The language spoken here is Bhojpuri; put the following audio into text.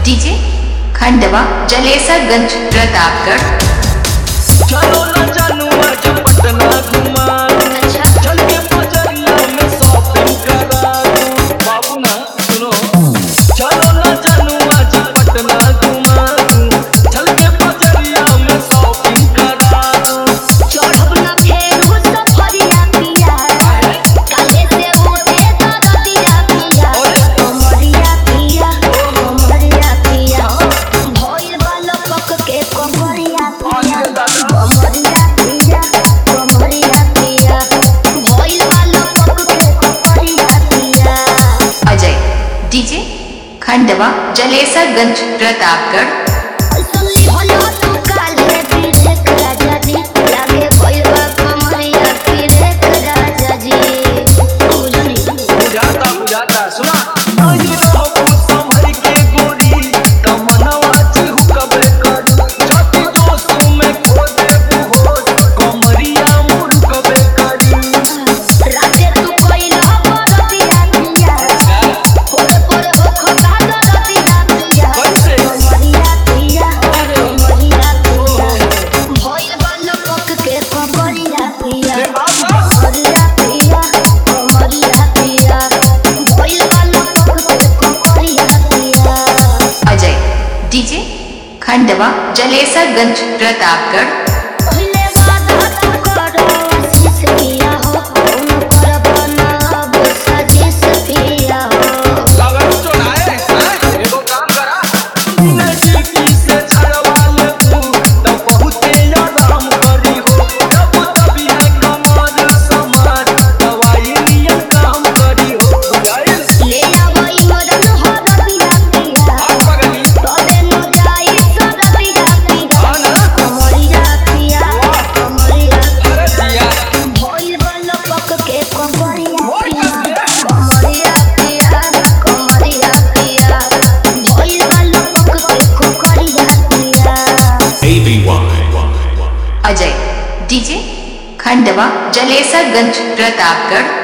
डीजे खंडवा जलेसरगंज प्रतापगढ़ चलो ना जानू आज पटना घुमा अच्छा चल के बजरिया में शॉपिंग करा दूं। बाबू ना सुनो चलो ना जानू आज पटना घुमा दूं। चल के बजरिया में शॉपिंग करा दूं। चढ़ब ना फेरू सफरिया पिया काहे से उठे दरदिया पिया कमरिया पिया कमरिया पिया भइल बालो पक के कमरिया पिया कमरिया पिया कमरिया पिया भइल बालो पक के कमरिया पिया अजय डीजे खंडवा जलेसरगंज प्रतापगढ़ सुनली होलो तू काले पीरे राजा जी लागे भइल बा कमरिया पीरे राजा जी बुझनी बुझाता बुझाता सुना आई रहबू संभल के गोरी तमन्नावा चिहुकबे करू छाती जोश में खो देबू होश कमरिया मुड़कबे करू राते तू कोइला बरतिया पिया पोरे पोरे हो खता दरतिया पिया कैसे? कमरिया पिया कमरिया पिया भइल बालो पक के कमरिया पिया कमरिया पिया कमरिया पिया भइल बालो पक के कमरिया पिया अजय डीजे खंडवा जलेसरगंज प्रतापगढ़ पहिले वादा तू करो आशीष पिया हो तुम करब ना अब साजिश पिया हो लगन चोराए हैं एगो काम करा नजदीकी से छड़वा ले तू तब बहुते आराम करी हो तब तभी है कमर समार दवाई नियम काम करी हो बुझाइल ले आवई मदन हो रबिया पिया आप पगली तबे न जाई सरबिया पिया हाँ ना? कमरिया पिया कमरिया अरे दिया भइल बल पक के कमरिया मोर पिया कसम। कमरिया पिया कमरिया पिया भइल बल पक के कमरिया पिया ABY. अजय डीजे खंडवा जलेसरगंज प्रतापगढ़